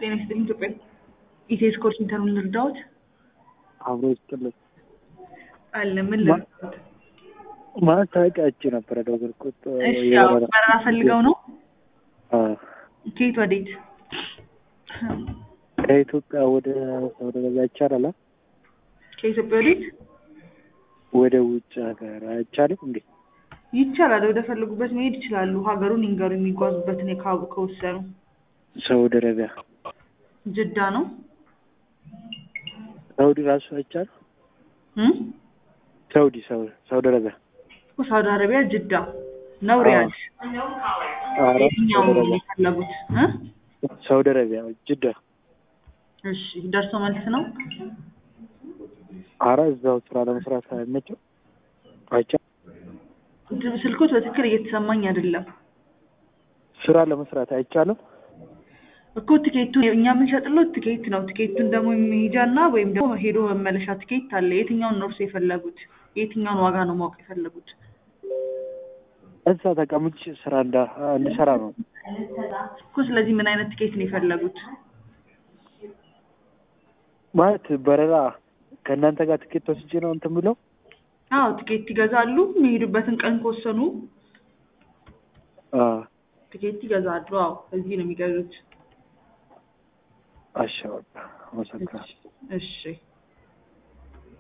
ጤና ይስጥልኝ ኢትዮጵያ ኢቴስ ኮል ሴንተሩን ልርዳዎት? አብሮ ይስጥልኝ። አለ ምን ልርዳዎት? ማስታወቂያ አይቼ ነበረ ደወልኩት። እሺ ያው በረራ ፈልገው ነው? አዎ። ከየት ወዴት? ከኢትዮጵያ ወደ ሳውዲ አረቢያ ይቻላል? አ? ከኢትዮጵያ ወዴት? ወደ ውጭ ሀገር አይቻልም እንዴ? ይቻላል። ወደ ፈለጉበት መሄድ ይችላሉ። ሀገሩን ይንገሩ የሚጓዙበትን የካቡ ከወሰኑ። ሳውዲ አረቢያ ጅዳ ነው? ሳውዲ ራሱ አይቻልም? እም? ሳውዲ ሳውዲ ሳውዲ አረቢያ ሳውዲ አረቢያ ጅዳ ነው ሪያድ? ኧረ የትኛው ሳውዲ አረቢያ የፈለጉት? እ? ሳውዲ አረቢያ ጅዳ። እሺ ደርሶ መልስ ነው? አረ እዛው ስራ ለመስራት አይመችም? አይቻልም? ስልኮት በትክክል እየተሰማኝ አይደለም ስራ ለመስራት አይቻልም? እኮ ትኬቱን እኛ የምንሸጥለው ትኬት ነው። ትኬቱን ደግሞ መሄጃና ወይም ደግሞ ሄዶ መመለሻ ትኬት አለ። የትኛውን ነው እርሶ የፈለጉት? የትኛውን ዋጋ ነው ማወቅ የፈለጉት? እዛ ተቀምጬ ስራ እንዳ እንድሰራ ነው። እኮ ስለዚህ ምን አይነት ትኬት ነው የፈለጉት? ማለት በረራ ከእናንተ ጋር ትኬት ወስጄ ነው እንትን ብለው አዎ ትኬት ይገዛሉ። የሚሄዱበትን ቀን ከወሰኑ አ ትኬት ይገዛሉ። አዎ እዚህ ነው የሚገዙት። አሻ በቃ አመሰግናለሁ። እሺ